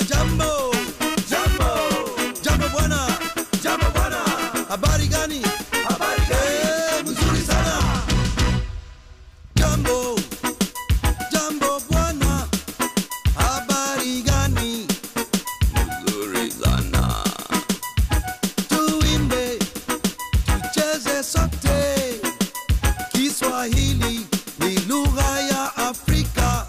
jambo jambo jambo bwana jambo bwana habari gani habari gani mzuri sana jambo jambo bwana habari gani mzuri sana tuimbe tucheze sote kiswahili ni lugha ya afrika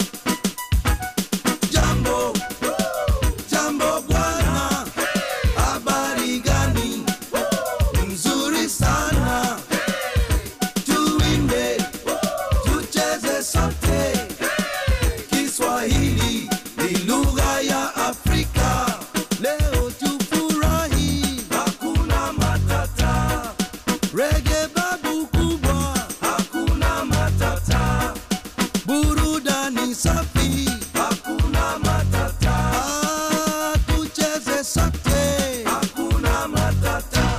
jambo jambo bwana habari gani mzuri sana tuimbe tucheze sote kiswahili ni lugha ya afrika leo tufurahi hakuna matata rege babu kubwa hakuna matata burudani safi hakuna matata ah, tucheze sote hakuna matata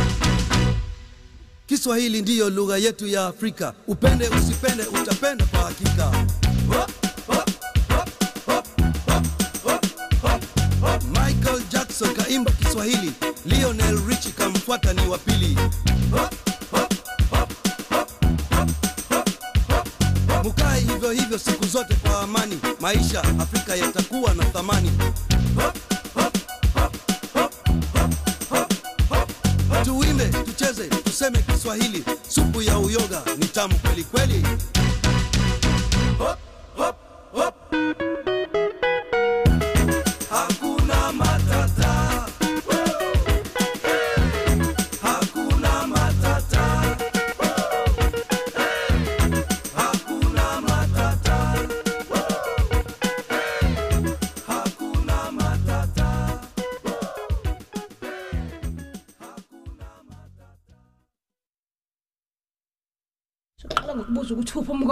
kiswahili ndiyo lugha yetu ya afrika upende usipende utapenda kwa hakika Hop, hop, hop, hop, hop, hop, hop, hop. michael jackson kaimba kiswahili lionel richi kamfuata ni wa pili Hop, hop, hop, hop, hop, hop, hop, hop. mukae hivyo hivyo siku zote kwa amani maisha afrika yatakuwa na thamani Hop, hop, hop, hop, hop, hop, hop, hop. tuimbe tucheze tuseme kiswahili supu ya uyoga ni tamu kweli kweli Hop, hop, hop. Hakuna matata. Hakuna matata. Hakuna matata. Hakuna matata. siqala ngokubuza ukuthi uphi umka